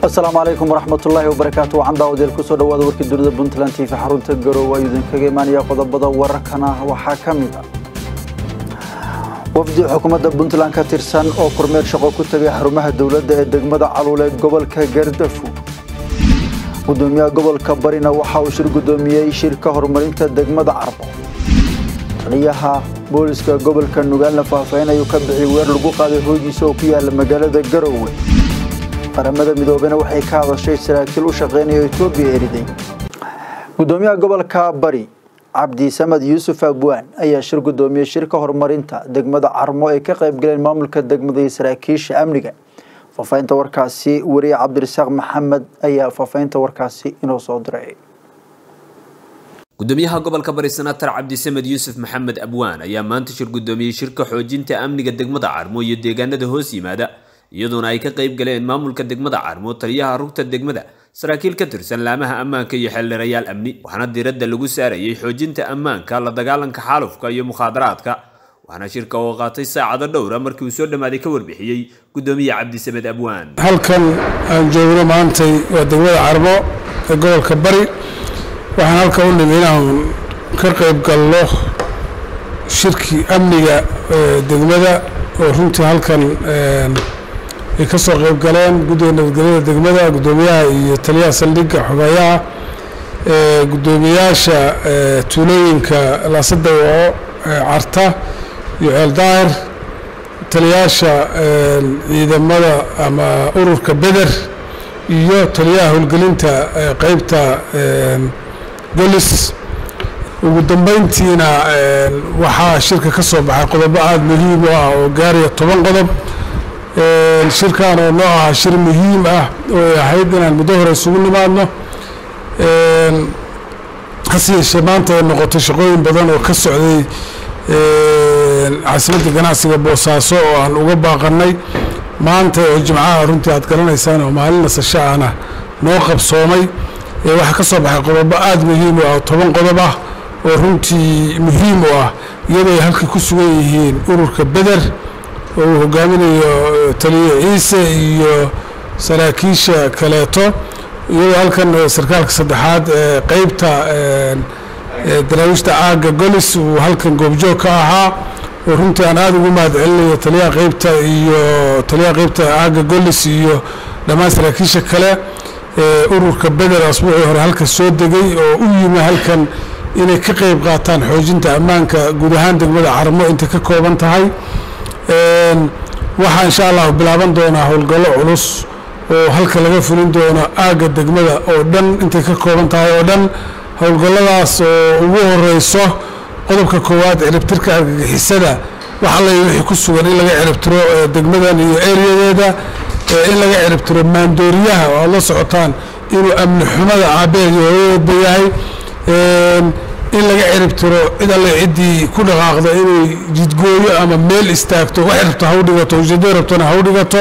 asalaamu calaykum waraxmatullaahi wabarakaatu waxaan daawadeel kusoo dhawaada warkii dunida puntland tv xarunta garowe ayuu idinkaga imaanaya qodobada wararkana waxaa ka mid ah wafdi xukuumadda puntland ka tirsan oo kormeer shaqo ku tegay xarumaha dowladda ee degmada caluule gobolka gardafu gudoomiyaha gobolka barina waxa uu shir gudoomiyey shirka horumarinta degmada carbo taliyaha booliska gobolka nugaalna faahfaahin ayuu ka bixiyay weer lagu qaaday hoogiisa oo ku yaala magaalada garowe qaramada midoobena waxay ka hadashay saraakiil u shaqeynaya etoobiya eriday gudoomiyaha gobolka bari cabdi samad yuusuf abwaan ayaa shir gudoomiyey shirka horumarinta degmada carmo ay ka qayb galeen maamulka degmada iyo saraakiisha amniga faafahinta warkaasi wariye cabdirasaaq maxamed ayaa faafahinta warkaasi inoo soo diray gudoomiyaha gobolka bari senator cabdisamed yuusuf maxamed abwaan ayaa maanta shir gudoomiyey shirka xoojinta amniga degmada carmo iyo deegaanada hoos yimaada iyadoona ay ka qayb galeen maamulka degmada carmo taliyaha rugta degmada saraakiil ka tirsan laamaha ammaanka iyo xeeldheerayaal amni waxaana diiradda lagu saarayay xoojinta ammaanka la dagaalanka xaalufka iyo mukhaadaraadka waxaana shirka oo qaatay saacado dhowra markii uu soo dhammaaday ka warbixiyey gudoomiye cabdisamed abwaan halkan aan joogno maantay waa degmada carmo ee gobolka bari waxaan halka u nimi inaan ka qayb galno shirkii amniga degmada oo runtii halkan ay ka soo qayb galeen guddiga nabadgelyada degmada guddoomiyaha iyo taliyaha saldhigga xogeeyaha guddoomiyaasha tuulooyinka laasadawaco carta iyo ceel daahir taliyaasha ciidamada ama ururka beder iyo taliyaha howlgelinta qeybta golis ugu dambeyntiina waxaa shirka ka soo baxay qodobo aada muhiim u ah oo gaaraya toban qodob shirkan oo noo aha shir muhiim ah oo ay ahayd inaan muddo hore isugu nimaadno hase yeeshee maanta ay noqotay shaqooyin badan oo ka socday caasimadda ganacsiga boosaaso oo aan uga baaqanay maanta oo jimcaha runtii aad garanaysaan oo maalin nasasho ahna noo qabsoomay waxaa ka soo baxay qodobo aada muhiim u ah oo toban qodob ah oo runtii muhiim u ah iyadoo ay halka ku sugan yihiin ururka beder oo uu hogaaminayo taliye ciise iyo saraakiisha kaleeto iyadoo halkan sarkaalka saddexaad ee qeybta daraawiishta aagga golis uu halkan goobjoog ka ahaa oo runtii aan aada ugu mahad celinayo taliyaha qeybta iyo taliyaha qeybta aagga golis iyo dhammaan saraakiisha kale ururka beder asbuucii hore halka soo degay oo u yimi halkan inay ka qeyb qaataan xoojinta ammaanka guud ahaan degmada carmo intay ka kooban tahay waxaa insha allahu bilaaban doonaa howlgallo culus oo halka laga fulin doono aagga degmada oo dhan intay ka kooban tahay oo dhan howlgalladaas oo ugu horeyso qodobka koowaad ciribtirka argagixisada wax alla wixii ku sugan in laga ciribtiro degmadan iyo eriyadeeda in laga ciribtiro maandooriyaha oo aad la socotaan inuu amni xumada aabeed iyo hooyadeedba yahay in laga ciribtiro cid alle ciddii ku dhaqaaqda inay jidgooyo ama meel istaagto wax rabto ha u dhigato ujeedo rabtona ha u dhigato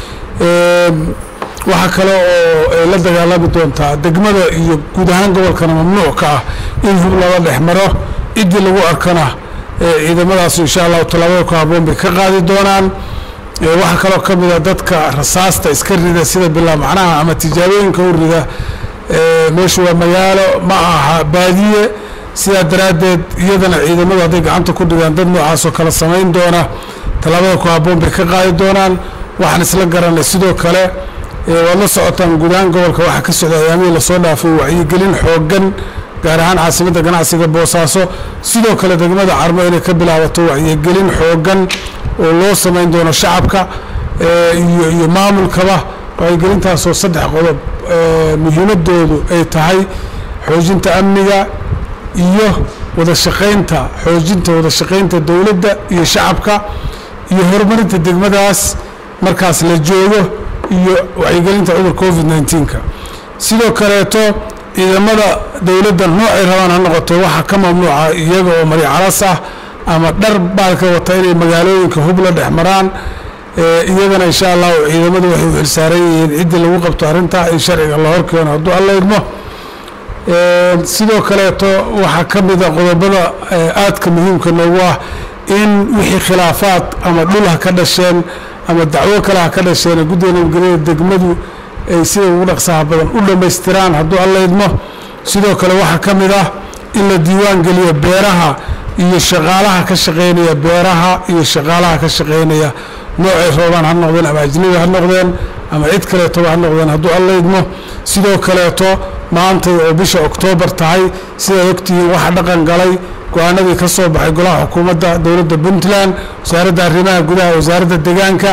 waxaa kale oo ay la dagaalami doontaa degmada iyo guud ahaan gobolkana mamnuuc ka ah in hub lala dhex maro ciddii lagu arkana ciidamadaas insha allahu tallaabada ku haboon bay ka qaadi doonaan waxaa kaloo ka mid a dadka rasaasta iska rida sida bilaa macnaha ama tijaabooyinka u rida meeshu waa magaalo ma aha baadiye sidaa daraaddeed iyadana ciidamadu hadday gacanta ku dhigaan dad noocaasoo kale samayn doona tallaabada ku haboon bay ka qaadi doonaan waxaan isla garanay sidoo kale waad la socotaan guud ahaan gobolka waxaa ka socda ayaamihii lasoo dhaafay wacyigelin xooggan gaar ahaan caasimadda ganacsiga boosaaso sidoo kale degmada carmo inay ka bilaabato wacyigelin xooggan oo loo samayn doono shacabka iyo iyo maamulkaba wacyigelintaasoo saddex qodob muhiimadoodu ay tahay xoojinta amniga iyo wada shaqaynta xoojinta wada shaqaynta dowladda iyo shacabka iyo horumarinta degmadaas markaas la joogo iyo wacyigelinta cudur covid nneteen-ka sidoo kaleeto ciidamada dowladda noocay rabaan ha noqoto waxaa ka mamnuuca iyaga oo mari calas ah ama dhar baalka wata inay magaalooyinka hub la dhex maraan iyagana insha allahu ciidamadu waxay u xilsaaran yihiin ciddii lagu qabto arrintaa in sharciga la horkeeno hadduu alla idmo sidoo kaleeto waxaa ka mida qodobada aadka muhiimka noogu ah in wixii khilaafaad ama dhul ha ka dhasheen ama dacwo kale ha ka dhasheen guddiga nabadgelyada degmadu ay sida ugu dhaqsaha badan u dhammaystiraan hadduu alla idmo sidoo kale waxaa ka mid ah in la diiwaan geliyo beeraha iyo shaqaalaha ka shaqaynaya beeraha iyo shaqaalaha ka shaqaynaya noocay roobaan ha noqdeen ama ajnabi ha noqdeen ama cid kaleetoba ha noqdeen hadduu alla idmo sidoo kaleeto maantay oo bisha oktoobar tahay sidaad ogtihiin waxa dhaqan galay go-aanadii ka soo baxay golaha xukuumadda dowladda puntland wasaaradda arrimaha gudaha wasaaradda deegaanka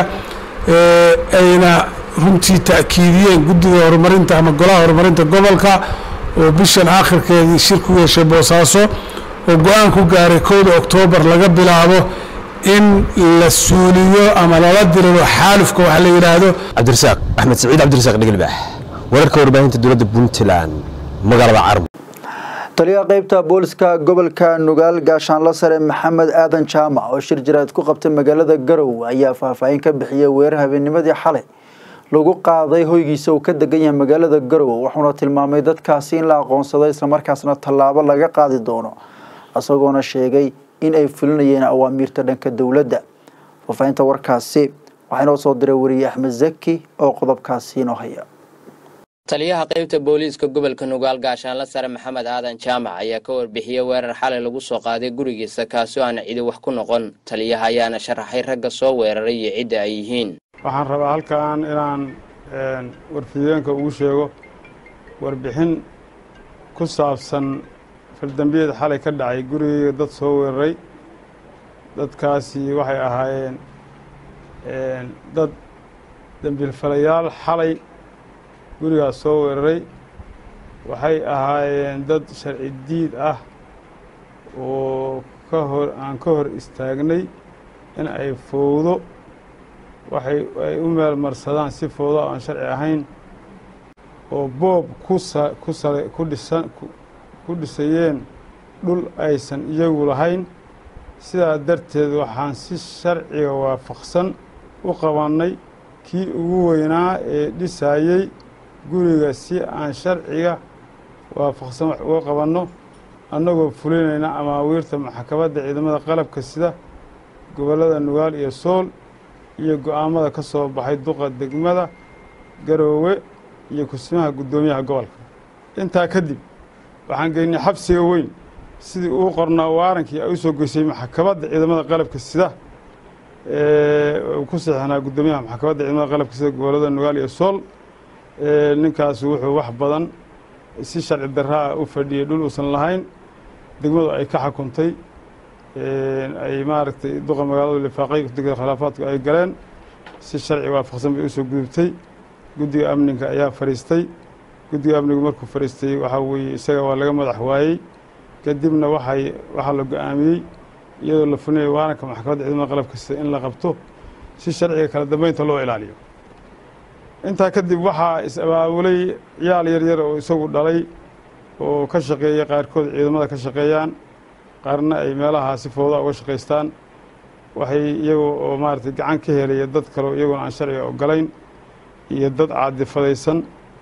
ayna runtii ta'kiidiyeen guddiga horumarinta ama golaha horumarinta gobolka oo bishan aakhirkeedii shir ku yeeshay boosaaso oo go-aan ku gaaray kowda oktoobar laga bilaabo in la suuliyo ama lala diriro xaalufka waxa la yidhaahdo cabdirasaaq axmed saciid cabdirasaaq dhigelbaax wararka warbaahinta dowladda puntland magaalada carmo taliyaha qeybta booliska gobolka nugaal gaashaanla sare maxamed aadan jaamac oo shir jiraad ku qabtay magaalada garow ayaa faahfaahin ka bixiyay weerar habeennimadii xalay lagu qaaday hoygiisa uu ka degan yahay magaalada garow wuxuuna tilmaamay dadkaasi in la aqoonsaday islamarkaasna tallaabo laga qaadi doono isagoona sheegay in ay fulinayeen awaamiirta dhanka dowladda faahfaahinta warkaasi waxaa inoo soo diray weriye axmed zaki oo qodobkaasi inoo haya taliyaha qaybta booliiska gobolka nugaal gaashaanla sare maxamed aadan jaamac ayaa ka warbixiyey weerar xalay lagu soo qaaday gurigiisa kaasoo aan cidi wax ku noqon taliyaha ayaana sharaxay ragga soo weeraray iyo cidda ay yihiin waxaan rabaa halkan inaan warfideenka ugu sheego warbixin ku saabsan faldambiyeed xalay ka dhacay gurigeyga dad soo weeraray dadkaasi waxay ahaayeen dad dembiilfalayaal xalay gurigaas soo weeraray waxay ahaayeen dad sharci diid ah oo ka hor aan ka hor istaagnay in ay fowdo waxay ay u meel marsadaan si fowdo aan sharci ahayn oo boob kusa ku sala ku dhisan ku dhisayeen dhul aysan iyagu lahayn sidaa darteed waxaan si sharciga waafaqsan u qabannay kii ugu weynaa ee dhisaayey guriga si aan sharciga waafaqsan wax uga qabanno annagoo fulinayna amaawiirta maxkamadda ciidamada qalabka sida gobollada nugaal iyo sool iyo go-aamada ka soo baxay duqa degmada garoowe iyo kusmaha guddoomiyaha gobolka intaa kadib waxaan geynay xabsiga weyn sidii uu qornaa waarankii ay u soo geysay maxkamadda ciidamada qalabka sida uu ku saxinaa guddoomiyaha maxkamadda ciidamada qalabka sida gobollada nugaal iyo sool ninkaas wuxuu wax badan si sharci daraa u fadhiyey dhul uusan lahayn degmadu ay ka xukuntay ay maaragtay duqa magaaladu lifaaqay guddiga khilaafaadku ay galeen si sharci waafaqsan bay usoo gudubtay guddiga amninka ayaa fadhiistay guddiga amnigu markuu fadhiistay waxaa weeye isaga waa laga madax waayey kadibna waxay waxaa la go-aamiyey iyadoo la fulinayo waaranka maxkamadda ciidamada qalabka sida in la qabto si sharciga kala dambeynta loo ilaaliyo intaa kadib waxaa is-abaabulay ciyaal yar yar oo isagu dhalay oo ka shaqeeya qaarkood ciidamada ka shaqeeyaan qaarna ay meelahaa si fooda uga shaqaystaan waxay iyagoo oo maaragtay gacan ka helaya dad kaleo iyagoona aan sharciga ogolayn iyo dad caadifadaysan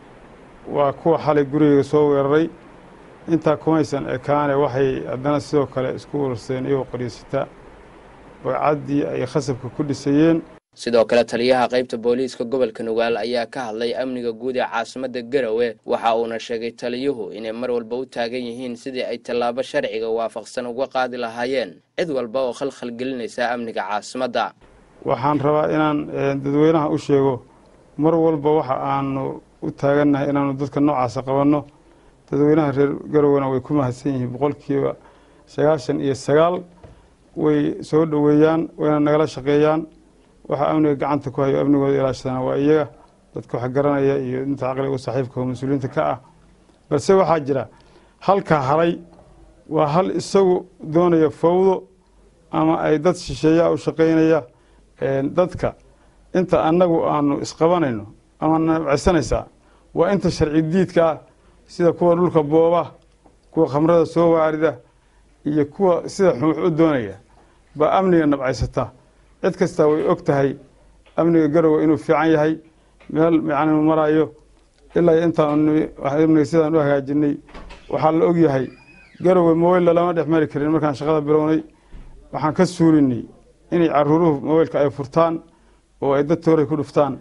waa kuwa xalay gurigeyga soo weeraray intaa kumaysan ekaane waxay haddana sidoo kale isku warseen iyagoo qoryeysata bagcaddii ay khasabka ku dhisayeen sidoo kale taliyaha qaybta booliiska gobolka nugaal ayaa ka hadlay amniga guud ee caasimadda garowe waxa uuna sheegay taliyuhu inay mar walba u taagan yihiin sidii ay tallaabo sharciga waafaqsan uga qaadi lahaayeen cid walba oo khalkhal gelinaysa amniga caasimadda waxaan rabaa inaan dadweynaha u sheego mar walba waxa aanu u taagannahay inaanu dadka noocaasa qabanno dadweynaha reer garowena way ku mahadsan yihiin boqolkiiba sagaashan iyo sagaal way soo dhoweeyaan wayna nagala shaqeeyaan waxaa amniga gacanta ku hayo amnigooda ilaashadana waa iyaga dadka wax garanaya iyo inta caqliga u saaxiibka oo mas-uuliyiinta ka ah balse waxaa jira halka haray waa hal isagu doonaya fawdo ama ay dad shisheeyaa u shaqaynaya dadka inta annagu aanu isqabanayno ama nabcaysanaysaa waa inta sharci diidka ah sida kuwa dhulka booba kuwa khamrada soo waarida iyo kuwa sida xumuux u doonaya baa amniga nabcaysata cid kastaa way og tahay amniga garowe inuu fiican yahay meel mican inuu marayo ilaa intaan amniga sidaan u hagaajinay waxaa la og yahay garowe mobeylla lama dhex mari karin markaan shaqada bilownay waxaan ka suulinay inay caruuruhu mobeylka ay furtaan oo ay dad tooray ku dhuftaan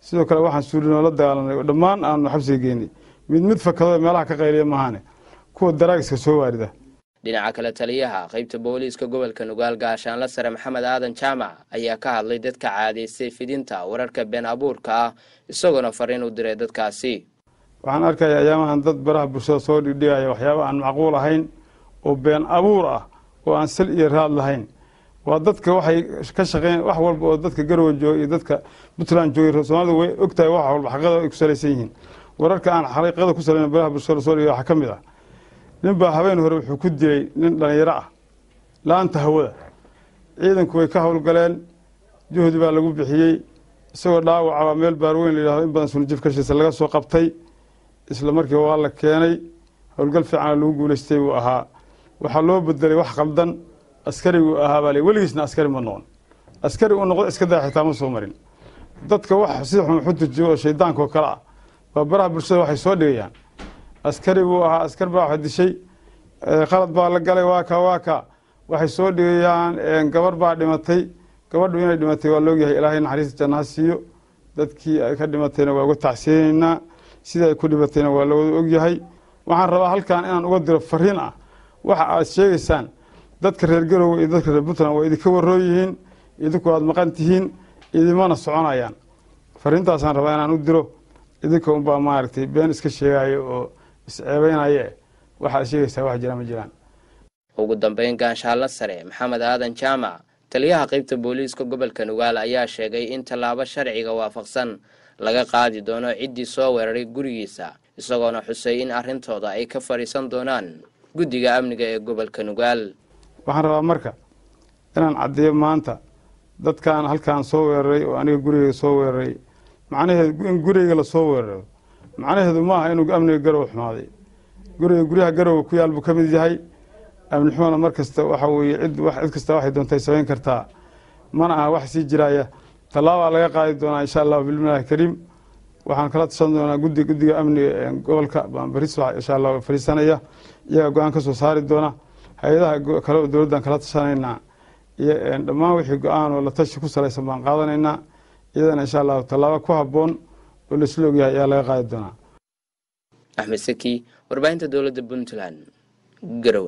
sidoo kale waxaan suulinoo la dagaalanay oo dhammaan aanu xabsiga geynay mid mid fakado meelaha ka qayliya maahane kuwa daraagiska soo waarida dhinaca kale taliyaha qaybta booliiska gobolka nugaal gaashaanla sare maxamed aadan jaamac ayaa ka hadlay dadka caadaystay fidinta wararka been abuurka ah isagoona fariin u diray dadkaasi waxaan arkaya ayaamahan dad baraha bulshada soo dhigdhigaya waxyaaba aan macquul ahayn oo been abuur ah oo aan sal iyo raad lahayn waa dadka waxay ka shaqeyn wax walba oo dadka garowe jooga iyo dadka puntland joogay soomaalida way ogtahay wax walba xaqiiqada ay ku salaysan yihiin wararka aan xaqiiqada ku salayn baraha bulshada soo dhigay waxaa ka mid ah nin baa habeen hore wuxuu ku dilay nin dhallinyaro ah la-aanta hawada ciidanku way ka howlgaleen juhdi baa lagu bixiyey isagoo dhaawaca baa meel baarweyn la yidhahdo in badan sunujif kashiisa laga soo qabtay isla markiiba waa la keenay howlgal fiicana lagu guulaystay buu ahaa waxaa loo bedelay wax qaldan askariguu ahaa baa le weligiisna askari ma noqon askari uu noqdo iska daa xitaa ma soo marin dadka wax si xun waxu tujiyo oo shaydaanka oo kale ah baa baraha bulshada waxay soo dhigayaan askari buu ahaa askar baa wax dishay qalad baa la galay waa ka waa ka waxay soo dhigayaan gabar baa dhimatay gabadhu inay dhimatay waa loogyahay ilaahay naxariista jannaha siiyo dadkii ay ka dhimatayna waa uga tacsiyeynaynaa sida ay ku dhimatayna waa lawada ogyahay waxaan rabaa halkan inaan uga diro fariin ah waxa aad sheegaysaan dadka reer garowe iyo dadka reer puntland waa idinka waroo yihiin idinku aad maqan tihiin idimana soconayaan fariintaasaan rabaa inaan u diro idinka unbaa maaragtay been iska sheegayo oo isceebeynaye waxaad sheegaysaa wax jira ma jiraan ugu dambeyn gaashaanla sare maxamed aadan jaamac taliyaha qaybta booliiska gobolka nugaal ayaa sheegay in tallaabo sharciga waafaqsan laga qaadi doono ciddii soo weeraray gurigiisa isagoona xusay in arrintooda ay ka fadhiisan doonaan guddiga amniga ee gobolka nugaal waxaan rabaa marka inaan caddeeyo maanta dadkaan halkaan soo weeraray oo aniga gurigeyga soo weeraray macnaheedu in gurigeyga lasoo weeraro macnaheedu maaha inuu amniga garowe xumaaday guriga guryaha garowe ku yaal buu ka mid yahay amni xumana mar kasta waxa weeye cid cid kasta waxay doontay samayn kartaa mana aha wax sii jiraya tallaabaa laga qaadi doonaa insha allahu bilmillahi kariim waxaan kala tashan doonaa gudi guddiga amniga gobolka baan baris insha allah fariisanaya iyaga go-aan ka soo saari doona hay-adaha kale oo dowladdan kala tashanaynaa iyo dhammaan wixii go-aan oo la tashi ku salaysan baan qaadanaynaa iyadana insha allahu tallaabo ku habboon oo laisla ogyahay ayaa laga qaadi doonaa axmed saki warbaahinta dowladda puntland garowe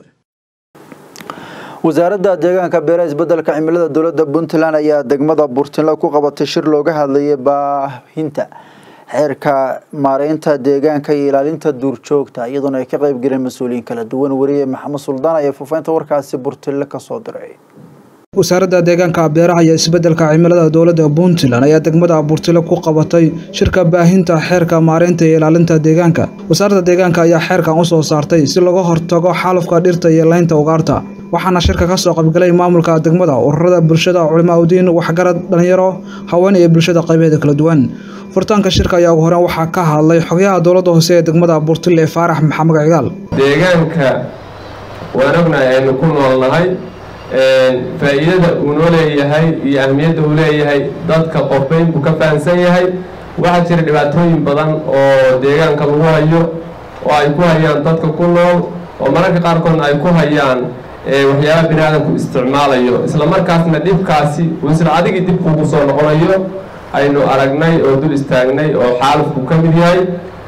wasaaradda deegaanka beeraha isbedelka cimilada dowladda puntland ayaa degmada burtinle ku qabatay shir looga hadlayay baahinta xeerka maareynta deegaanka iyo ilaalinta duurjoogta iyadoona ay ka qayb galeen mas-uuliyiin kala duwan wariye maxamed suldaan ayaa faafaynta warkaasi burtinle kasoo diray wasaaradda deegaanka beeraha iyo isbedelka cimilada dowladda puntland ayaa degmada burtile ku qabatay shirka baahinta xeerka maareynta iyo ilaalinta deegaanka wasaaradda deegaanka ayaa xeerkan usoo saartay si laga hortago xaalufka dhirta iyo laynta ugaarta waxaana shirka kasoo qaybgalay maamulka degmada ururada bulshada culimaa udiin waxgarad dhalinyaro haween iyo bulshada qaybaheeda kala duwan furitaanka shirka ayaa ugu horeen waxaa ka hadlay xogyaha dowladda hoose ee degmada burtile faarax maxamed cigaal deegaanka waan ognahay aynu ku noolnahay faa'iidada uu noo leeyahay iyo ahmiyadda uu leeyahay dadka qofbayn buu ka fahamsan yahay waxaa jira dhibaatooyin badan oo deegaanka lagu hayo oo ay ku hayaan dadka ku nool oo mararka qaarkoodna ay ku hayaan waxyaaba bini aadamku isticmaalayo isla markaasna dhibkaasi uu isla adigii dib kuugu soo noqonayo aynu aragnay oo dul istaagnay oo xaalufku ka mid yahay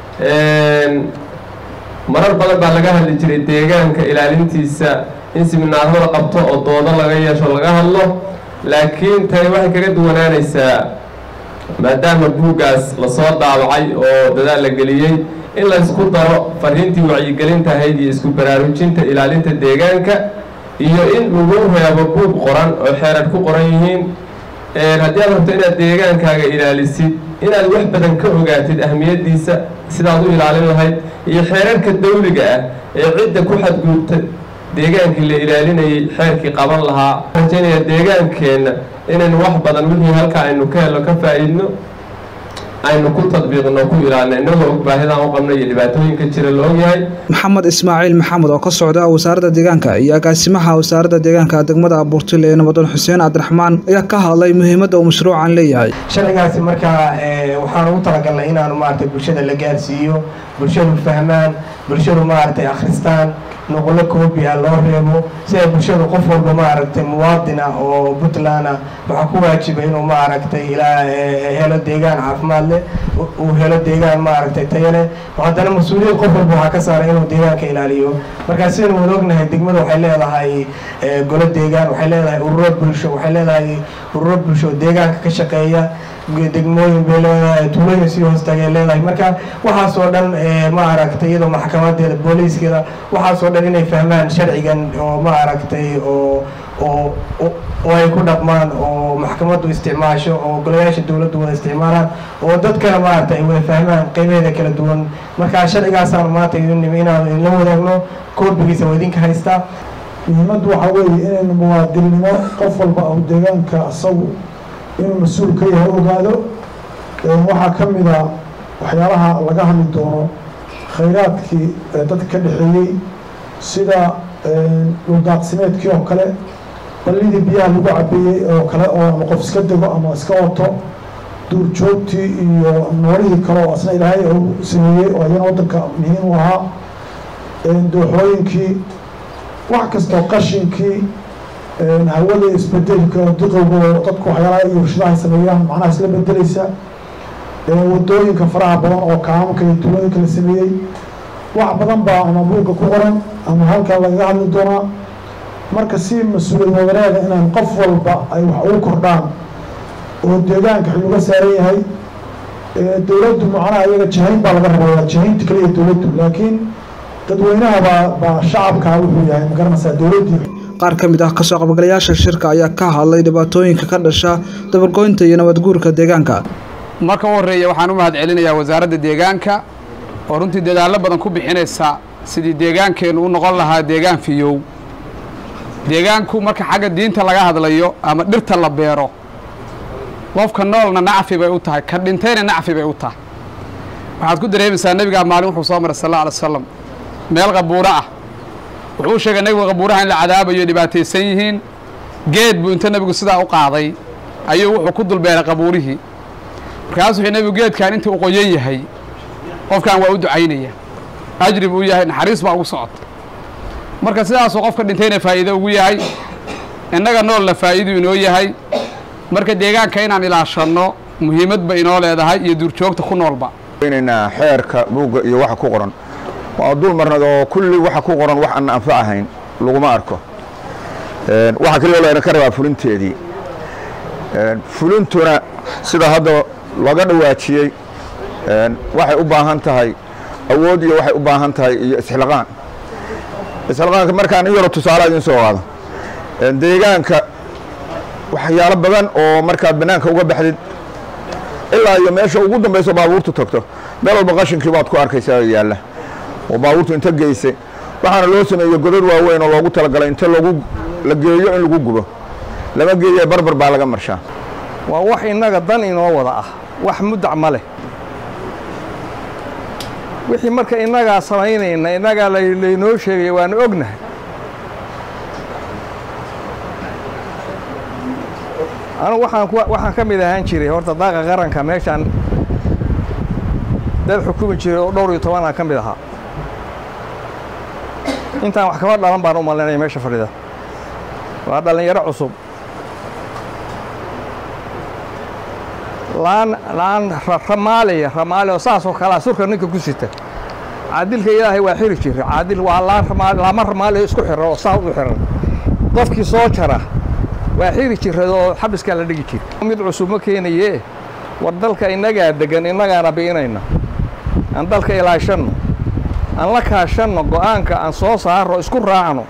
marar badan baa laga hadli jiray deegaanka ilaalintiisa in siminaaro la qabto oo doodo laga yeesho laga hadlo laakiin tani waxay kaga duwanaanaysaa maadaama buuggaas lasoo daabacay oo dadaal la geliyey in la isku daro fariintii wacyigelinta ahayd iyo isku baraarujinta ilaalinta deegaanka iyo in lagu reebo buug qoran oo xeerar ku qoran yihiin haddii aad rabto inaad deegaankaaga ilaalisid inaad wax badan ka ogaatid ahmiyaddiisa sidaad u ilaalin lahayd iyo xeerarka dawliga ah ee cidda ku xadguubta deegaankii la ilaalinayay xeerkii qaban lahaa rajaynaya deegaankeenna inaynu wax badan wixii halka aynu ka helno ka faa'iidno aynu ku tadbiiqno ku ilaalino innagoo og baahidaan u qabno iyo dhibaatooyinka jira la ogyahay maxamed ismaaciil maxamed oo ka socda wasaaradda deegaanka iyo agaasimaha wasaaradda deegaanka degmada burtile ee nabadoon xuseen cabdiraxmaan ayaa ka hadlay muhiimadda uu mashruucan leeyahay sharcigaasi markaa waxaan ugu talagalnay inaanu maaragtay bulshada la gaarsiiyo bulshadu fahmaan bulshadu maaragtay akhristaan nuqlo koobiya loo reebo si ay bulshada qof walba maaragtay muwaadin ah oo puntland ah waxaa ku waajiba inuu maaragtay ilaa helo deegaan caafimaad leh uu helo deegaan maaragtay tayo leh haddana mas-uuliyad qof walba waxaa ka saaray inuu deegaanka ilaaliyo markaa sidaynu wada ognahay degmada waxay leedahay golo deegaan waxay leedahay ururo bulsho waxay leedahay ururo bulsho oo deegaanka ka shaqeeya degmooyin bay leedahay tuulooyin sii hoostagay leedahay marka waxaasoo dhan ma aragtay iyadoo maxkamadeeda booliiskeeda waxaasoo dhan inay fahmaan sharcigan oo ma aragtay oo oo oo ay ku dhaqmaan oo maxkamaddu isticmaasho oo golayaasha dowladdu wada isticmaalaan oo dadkana maaragtay ay wada fahmaan qiimaheeda kala duwan marka sharcigaasaanu maanta idin inaanu idinla wadaagno koobigiisa waa idinka haystaa muhiimaddu waxaa weeye inaynu muwaadinnimo qof walba oo deegaanka asagu inuu mas-uul ka yahay ogaado waxaa ka mid a waxyaalaha laga hadli doono khayraadkii dadka ka dhexeeyey sida dhuldaaqsimeedkii oo kale ballidii biyaha lagu cabeeyey oo kale oo ama qof iska dego ama iska wato duurjoogtii iyo noolihii kale oo asna ilaahay u sameeyey oo ayana waddanka muhiim u ahaa dooxooyinkii wax kastoo qashinkii hawada isbedelka duqowga oo dadku waxyaalaha iyo warshadaha sameeyaan macnaha isla bedeleysa wadooyinka faraha badan oo kaamamka iyo tuulooyinka la sameeyey wax badan baa ama buugga ku qoran ama halkaa lagaga hadli doonaa marka si mas-uuliyad wadareeda inaan qof walba ay wax ugu kordhaan oo deegaanka xil uga saaran yahay dowladdu macnaha iyaga jahayn baa laga rabaa jahaynta kaliya dowladdu laakiin dadweynaha baa baa shacabkaa wuxuu yahay magaranaysaa dowladdii qaar ka mid ah kasoo qabgalayaasha shirka ayaa ka hadlay dhibaatooyinka ka dhasha dabargoynta iyo nabadguurka deegaanka marka u horreeya waxaan u mahad celinayaa wasaaradda deegaanka oo runtii dadaallo badan ku bixinaysa sidii deegaankeennu u noqon lahaa deegaan fiyow deegaanku marka xagga diinta laga hadlayo ama dhirta la beero qofka noolna nacfi bay u tahay ka dhintayna nacfi bay u tahay waxaad ku dareemaysaa nebigaa maalin wuxuu soo maray sal alla alay wasalam meel qabuuro ah wuxuu sheegay nebigu qabuuraha in la cadaabayo dhibaataysan yihiin geed buu inta nebigu sidaa u qaaday ayuu wuxuu ku dulbeeray qabuurihii markaas wuxuu nebigu geedkan inta u qoyan yahay qofkan waa u ducaynaya ajri buu yahay naxariis baa ugu socota marka sidaasuu qofka dhintayna faa'iido ugu yahay innaga noolna faa'iiduu inoo yahay marka deegaanka inaan ilaashanno muhiimad ba inoo leedahay iyo duurjoogta ku noolba inaynaa xeerka buugga iyo waxa ku qoran waa dul marnad oo kulli waxa ku qoran wax aan anfacahayn laguma arko waxa kaliya layna ka rabaa fulinteedii fulintuna sida hadda laga dhawaajiyey waxay u baahan tahay awood iyo waxay u baahan tahay iyo isxilqaan isxilqaanka markaan in yaro tusaale idin soo qaado deegaanka waxyaalo badan oo markaad bannaanka uga baxdid ilaa iyo meesha ugu dambayso baabuurtu tagto meel walba qashinkii baad ku arkaysaa oo yaalla oo baabuurtu inta geysay waxaana loo sameeyey godad waaweyn oo loogu talagalay inta lagu la geeyo in lagu gubo lama geeye barbar baa laga marshaa waa wax innaga dan inoo wada ah wax muddac ma leh wixii marka innagaa samaynayna innagaa laynoo sheegaya waanu ognahay anugu waxaan waxaan ka mid ahaan jiray horta daaqa qaranka meeshaan dad xukumi jiray oo dhowr iyo tobanaan ka mid ahaa intaan wax kama dhalan baan u malaynaya meesha fadhida waa dhallinyaro cusub laan laan ramaaliya ramaali oo saas oo kalea surka ninka ku sita caadilka ilaahay waa xiri jira caadil waa laan ramaali laama ramaali isku xiran oo saa u xiran qofkii soo jara waa xiri jirad oo xabiskaa la dhigi jira mid cusub ma keenaye war dalka innagaa degan innagaana bi'inayna aan dalka ilaashanno aan la kaashanno go'aanka aan soo saarno isku raacno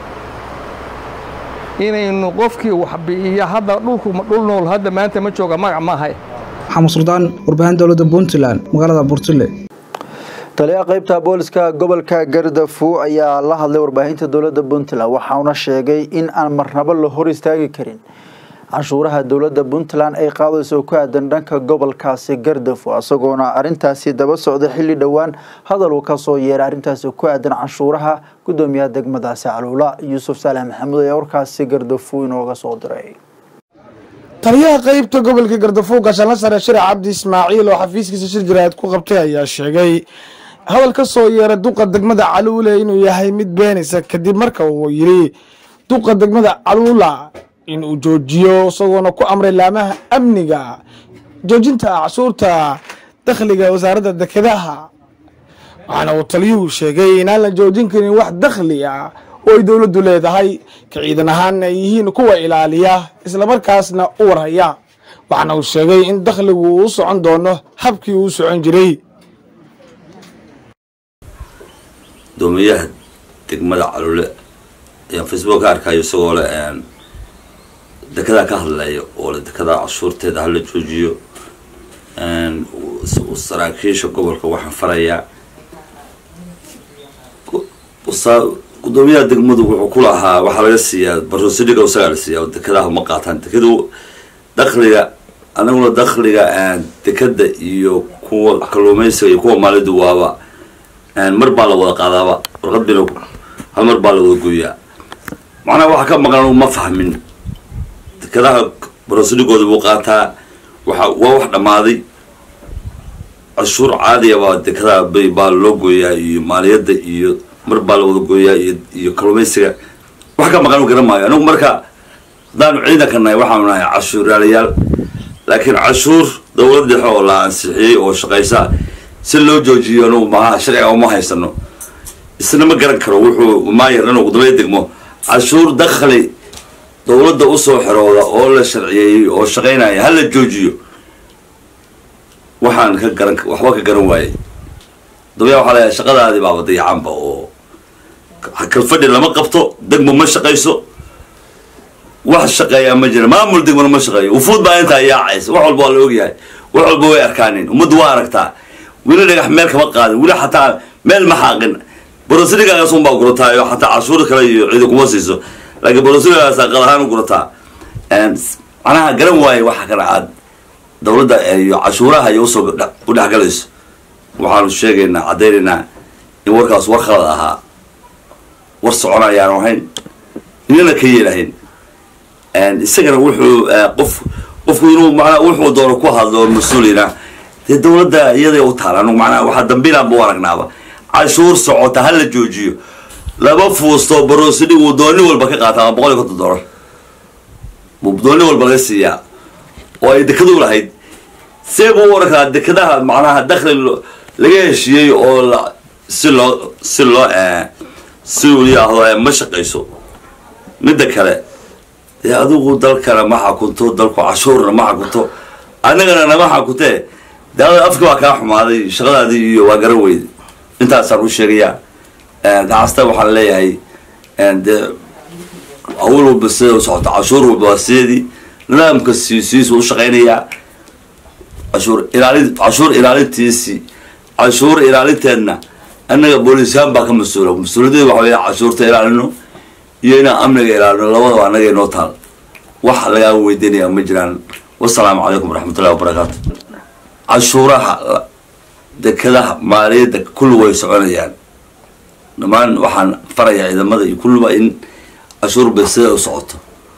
inaynu qofkii wax bi'iya hadda dhulku dhul nool hadda maanta ma jooga magac maahay maxamed suldaan warbaahin dowladda puntland magaalada burtule taliyaha qaybta booliska gobolka gardafu ayaa la hadlay warbaahinta dowladda puntland waxauna sheegay in aan marnabo la hor istaagi karin canshuuraha dowladda puntland ay qaadayso ku aadan dhanka gobolkaasi gardafu isagoona arintaasi daba socda xilli dhowaan hadal uu kasoo yeeray arrintaasi ku aadan canshuuraha gudoomiyaha degmadaasi caluula yuusuf saalax maxamuud ayaa warkaasi gardafu inooga soo diray taliyaha qeybta gobolka gardafuug gaashaanla sare shirac cabdi ismaaciil oo xafiiskiisa shir jaraa'id ku qabtay ayaa sheegay hadal ka soo yeera duqa degmada caluule inuu yahay mid beenaysa kadib marka uu yidhi duqa degmada caluula inuu joojiyo isagoona ku amray laamaha amniga joojinta cashuurta dakhliga wasaaradda dekedaha waxaana uu taliyuhu sheegay inaan la joojin karin wax dakhli ah oo ay dowladdu leedahay ka ciidan ahaanna ay yihiin kuwa ilaaliya islamarkaasna u warhaya waxaana uu sheegay in dakhligu uu u socon doono habkii uu u socon jiray doomiyaha degmada calule ayaan facebook ka arkayo isagoo le dekedaa ka hadlaya oo le dekedaa cashuurteeda hala joojiyo saraakiisha gobolka waxaan farayaa gudoomiyaha degmadu wuxuu ku lahaa waxaa laga siiyaa barosiliga isagaa la siiyaa dekedaha ma qaataan dekadu dakhliga anaguna dakhliga dekeda iyo kuwa kalluumeysiga iyo kuwa maalidu waaba mar baa la wada qaadaaba warqad bina hal mar baa la wada gooyaa macnaha waxa ka maqan anugu ma fahmin dekedaha barosiligooda buu qaataa waxa waa wax dhammaaday cashuur caadiya baa dekedaha bay baa loo gooyaa iyo maaliyadda iyo mar baa la wada gooyaa iyo iyo kalluumeysiga wax ka maqan u garan maayo anigu marka haddaanu ciidanka nahay waxaanu nahay cashuuraalayaal laakiin cashuur dowlad dhexe oo la ansixiyey oo shaqaysa si loo joojiyo anugu maaha sharciga uma haysano isna ma garan karo wuxuu maayar inuu gudoomiya degmo cashuur dakhli dowladda usoo xerooda oo la sharciyeeyey oo shaqaynaya hala joojiyo waxaan ka garan waxba ka garan waayey gudoomiyaha waxaa leeyahay shaqadaadii baaba dayacanba oo kalfadhi lama qabto degmo ma shaqayso wax shaqeeyaa ma jira maamul degmona ma shaqeeyo wufuud baa intaa yaacaysa wax walba waa la ogyahay wax walba way arkaanin ummaddu waa aragtaa weli dhagax meel kama qaadin weli xataa meel ma xaaqin borosiligaagaas unbaa gurataayo xataa cashuur kale iyo ciidan kuma siiso laakiin borosiligaagaas qad ahaan u gurataa macnaha garan waaye waxa kana aad dowladda iyo cashuuraha iyo usoo u dhexgalayso waxaanu sheegaynaa caddaynaynaa in warkaas war khalad ahaa war socon ayaanu ahayn inana ka yeelahayn isagana wuxuu qof qofku inuu manaa wuxuu doono ku hadlo mas-uulina dee dowladda iyada u taala anugu manaa waxaa dambilaan bu aragnaaba cashuur socota ha la joojiyo laba fuusto barosili uu dooni walba ka qaata ama boqol iyo konton dollar dooni walba laga siiyaa oo ay dekadu lahayd see buu u arkaa dekadaha macnaha dakhli laga heshiiyey oo la si loo si loo si uu yidhaahdo ma shaqayso midda kale dee adigu dalkana ma xakunto dalku cashuurna ma xakunto annagana nama xakuntee dee afki waa kaa xumaaday shaqadaadii iyo waa garan weyde intaasaan u sheegayaa gacasta waxaan leeyahay dee awl walba sida u socota cashuur walba waa sideedii nidaamka siisiisu u shaqaynayaa cashuur ilaalin cashuur ilaalintiisii cashuur ilaalinteedna annaga booliisyahan baa ka mas-uula mas-uuliyaddeeda waxa weya cashuurta ilaalino iyo inaan amniga ilaalino labadaba annaga inoo taal wax lagaa weydiinaya ma jiraan wasalaamu calaykum waraxmatullahi wabarakaatu cashuuraha dekadaha maaliyadda kulli way soconayaan dhammaan waxaan farayaa ciidamada iyo kulliba in cashuur bay sida u socoto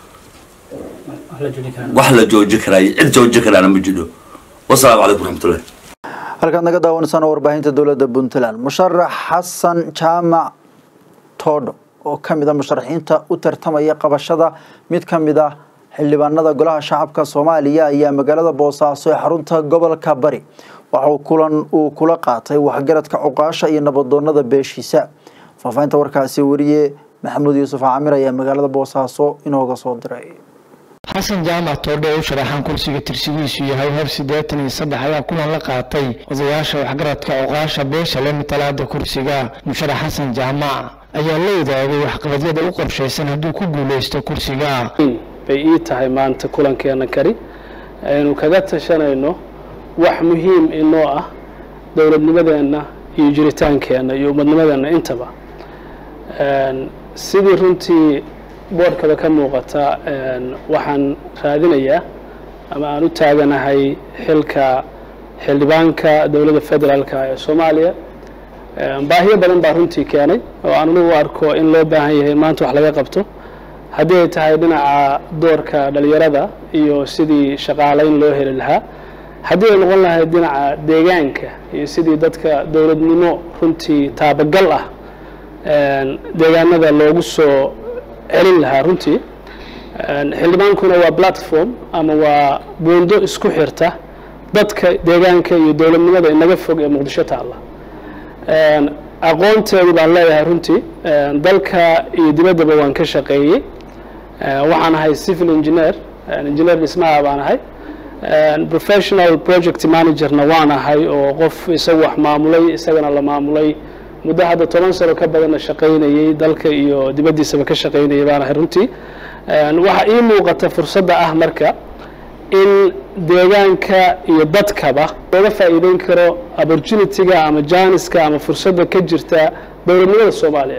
wax la joojin karaayo cid joojin karaana ma jidho wasalaamu calaykum waraxmatullahi halkaad naga daawanaysaan warbaahinta dowladda puntland musharax xasan jaamac toodho oo ka mid a musharaxiinta u tartamaya qabashada mid ka mid ah xildhibaanada golaha shacabka soomaaliya ayaa magaalada boosaaso ee xarunta gobolka bari waxauu kulan uu kula qaatay waxgaradka cuqaasha iyo nabadoonada beeshiisa faafahinta warkaasi wariye maxamuud yuusuf caamir ayaa magaalada boosaaso inooga soo diray xasan jaamac toodhe u sharaxan kursiga tirsigiisu yahay hor siddeetan iyo saddex ayaa kulan la qaatay odayaasha waxgaradka oqaasha beesha le matalaada kursiga musharax xasan jaamac ayaa la wadaagay waxqabadyada u qorshaysan hadduu ku guuleysto kursiga bay ii tahay maanta kulankeena kari aynu kaga tashanayno wax muhiim inoo ah dowladnimadeenna iyo jiritaankeenna iyo umadnimadeenna intaba sidii runtii boodhkaba ka muuqata waxaan raadinayaa ama aan u taaganahay xilka xildhibaanka dowladda federaalka ee soomaaliya baahiyo badan baa runtii keenay oo aan anigu arko in loo baahan yahay in maanta wax laga qabto haddii ay tahay dhinaca doorka dhalinyarada iyo sidii shaqaalayn loo heli lahaa haddii ay noqon lahayd dhinaca deegaanka iyo sidii dadka dowladnimo runtii taabagal ah deegaanada loogu soo celin lahaa runtii xildhibaankuna waa platform ama waa buundo isku xirta dadka deegaanka iyo dowladnimada inaga fog ee muqdisho taalla aqoonteedu baan leeyahay runtii dalka iyo dibaddaba waan ka shaqeeyey waxaan ahay civil engineer engineer dhismaha baan ahay professional project managerna waan ahay oo qof isagu wax maamulay isagana la maamulay muddo hadda toban sano ka badanna shaqaynayey dalka iyo dibaddiisaba ka shaqaynayay baan ahay runtii waxaa ii muuqata fursadda ah marka in deegaanka iyo dadkaba looga faa'iideyn karo opportunity-ga ama janiska ama fursadda ka jirta dowladnimada soomaaliya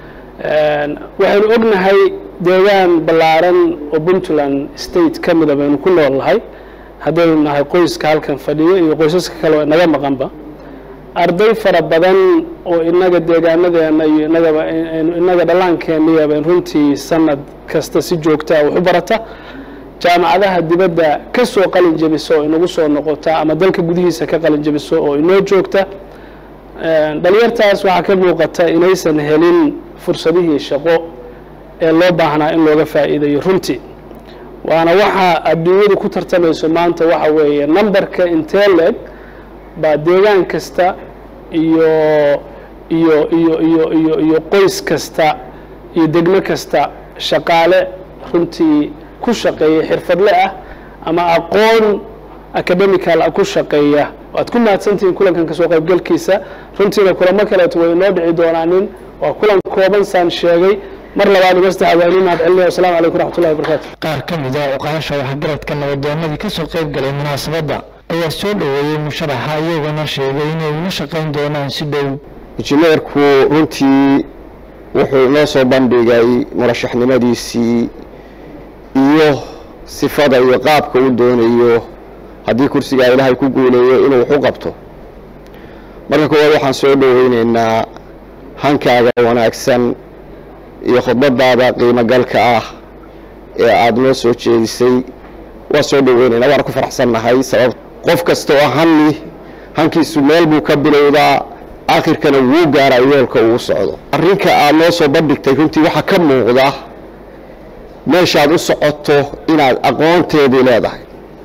waxaynu ognahay deegaan ballaaran oo puntland state ka mida baynu ku nool nahay haddaynu nahay qoyska halkan fadhiyo iyo qoysaska kale oo inaga maqanba arday fara badan oo inaga deegaanadeena iyo inagaba inaga dhallaankeeniya bayn runtii sanad kasta si joogtaa wax u barata jaamacadaha dibadda ka soo qalin jebiso oo inagu soo noqota ama dalka gudihiisa ka qalin jebiso oo inoo joogta dhalinyartaas waxaa ka muuqata inaysan helin fursadihii shaqo ee loo baahnaa in looga faa'iidayo runtii waana waxa adduunyadu ku tartamayso maanta waxa weeye numberka intee leeg baa deegaan kasta iyo iyo iyo iyo iyo iyo qoys kasta iyo degmo kasta shaqaale runtii ku shaqeeya xirfadle ah ama aqoon academical ah ku shaqeeya waad ku mahadsantihiin kulankan kasoo qaybgalkiisa runtiina kulamo kaleeto way inoo dhici doonaanin waa kulan kooban saan sheegay mar labaad uga saddexaad waa inii mahad celinaya wasalaamu calaykum raxmatullahi wabarakaatu qaar ka mid ah oqaasha waxgaradka nabadoonadii ka soo qayb galay munaasabadda ayaa soo dhoweeyey musharaxa iyaguna sheegay inay ula shaqayn doonaan si dhow injineerku runtii wuxuu inoo soo bandhigay murashaxnimadiisii iyo sifada iyo qaabka uu doonayo haddii kursigaa ilaahay ku guuleeyo inuu wax u qabto marka koowaad waxaan soo dhoweyneynaa hankaaga wanaagsan iyo khudbadaada qiimogalka ah ee aada noo soo jeedisay waa soo dhoweyneynaa waana ku faraxsannahay sabab qof kasta oo hanni hankiisu meel buu ka bilowdaa aakhirkana wuu gaaraa yoolka uu socdo arrinka aad noo soo bandhigtay runtii waxaa ka muuqda meeshaad u socoto inaad aqoonteedii leedahay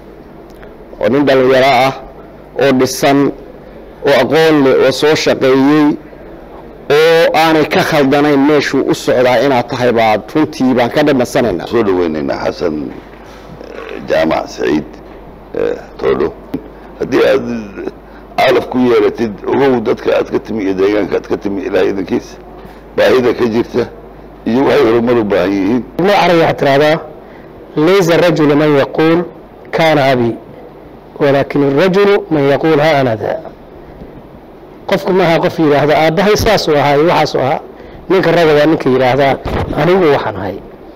oo nin dhallinyaro ah oo dhisan oo aqoon leh oo soo shaqeeyey oo aanay ka khaldanayn meeshuu u socdaa inaad tahay baad runtii baan ka dhanasanaynaa soo dhaweynaynaa xasan jaamac saciid toodho haddii aad caalaf ku yeelatid ogow dadka aad ka timi iyo deegaanka aad ka timi ilaah idankiisa baahida ka jirta iyo waxay horumar u baahan yihiin ibnu carabi waxaa tiraahdaa laysa rajulu man yaquul kaana abi walaakin arajulu man yaquul ha ana daa qofku maaha qof yidhaahda aabbahay saasuu ahaa iyo waxaasuu ahaa ninka raga waa ninka yidhaahdaa anigu waxaan ahay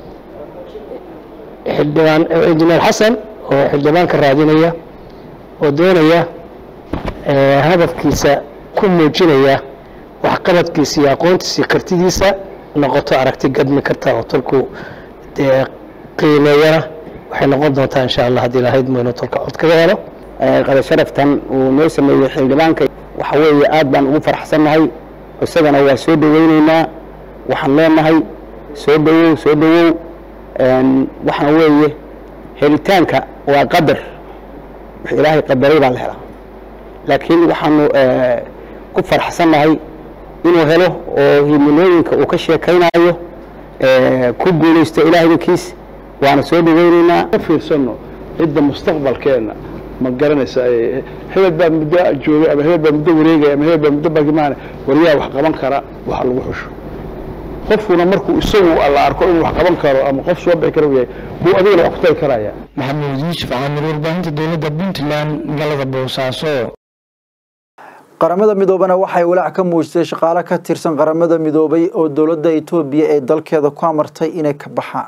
xildhibaan injineer xasan oo xildhibaanka raadinaya oo doonaya hadafkiisa ku muujinaya waxqabadkiisa iyo aqoontiisa iyo kartidiisa noqoto aragti gadmi karta oo tolku dee qiimeeyana waxay noqon doontaa insha allah haddii lahayd maynu tolka cod kaga helo qada sharaftan uu noo sameeyey xildhibaanka waxa weeye aad baan ugu faraxsannahay isagana waa soo dhoweyneynaa waxaan leenahay soo dhowow soo dhowow waxaan weeye helitaanka waa qadar wix ilaahay qadaray baa la helaa laakiin waxaanu ku faraxsannahay inuu helo oo himilooyinka uu ka sheekaynayo ku guulaysto ilaah idinkiis waana soo dhoweyneynaa fiirsano cidda mustaqbalkeena ma garanaysa hebel baa muddo joogay ama hebel baa muddo wareegaya ama hebel baa muddo bagimaane waryaa wax qaban kara waxa lagu xusho qofkuna markuu isagu la arko inuu wax qaban karo ama qof soo bixi kara yahay buu adigana wax ku tari karaya maxamuud yuusuf caamir warbaahinta dowladda puntland magaalada boosaaso qaramada midoobana waxay walaac ka muujisay shaqaale ka tirsan qaramada midoobay oo dowladda itoobiya ee dalkeeda ku amartay inay ka baxaan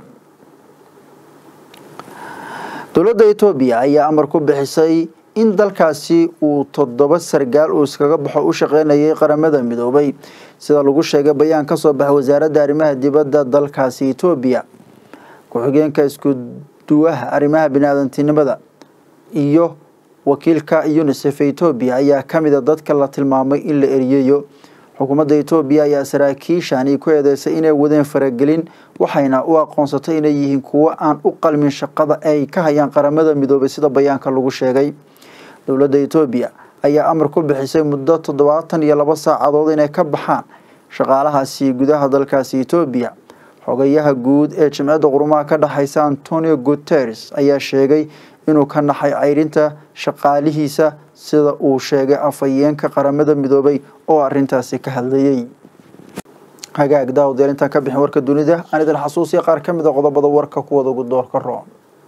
dowladda itoobiya ayaa amar ku bixisay in dalkaasi uu toddoba sargaal uu iskaga baxo u shaqeynayay qaramada midoobay sida lagu sheegay bayaan ka soo baxay wasaaradda arrimaha dibadda dalkaasi itoobiya ku-xigeenka isku duwaha arrimaha biniaadantinimada iyo wakiilka unisef ee etoobiya ayaa ka mid a dadka la tilmaamay in la eriyeeyo xukuumadda etoobiya ayaa saraakiishani ku eedeysay inay wadeen faragelin waxayna u aqoonsatay inay yihiin kuwo aan u qalmin shaqada ay ka hayaan qaramada midoobay sida bayaanka lagu sheegay dowladda etoobiya ayaa amar ku bixisay muddo toddobaatan iyo laba saacadood inay ka baxaan shaqaalahaasi gudaha dalkaasi etoobiya xogayaha guud ee jimciyadda qurumaha ka dhexeysa antonio guteres ayaa sheegay inuu ka naxay ceyrinta shaqaalihiisa sida uu sheegay afhayeenka qaramada midoobay oo arintaasi ka hadlayay hagaag daawadayaal intaan ka bixin warka dunida aan idin xasuusiya qaar ka mid a qodobada warka kuwada ugu doorka roon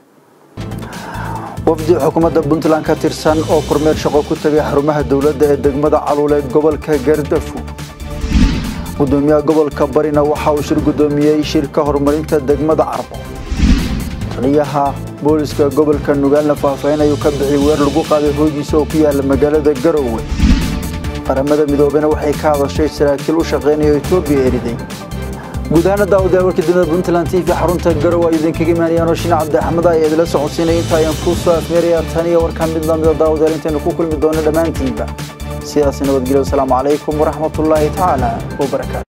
wafdi xukuumadda puntland ka tirsan oo kormeer shaqo ku tagay xarumaha dowladda ee degmada caluule gobolka gardafu gudoomiyaha gobolka barina waxa uu shir gudoomiyey shirka horumarinta degmada carbo taliyaha booliska gobolka nugaalna faahfaahin ayuu ka bixiyay weer lagu qaaday hoogiisa oo ku yaala magaalada garowe qaramada midoobena waxay ka hadashay saraakiil u shaqeynaya etoobiya eriday guud ahaana daawadayaal warkii dunida puntland t v xarunta garowe ay idinkaga imaanayaan oo shine cabdi axmed ayaa idila socodsiinaya inta ayaan kuu soo afmeerayaa tan iyo warkaan mid lamida daawadayaal intaynu ku kulmi doono dhammaantiinba sidaasi nabadgelyo wasalaamu calaykum waraxmatullaahi tacaala wabarakaatu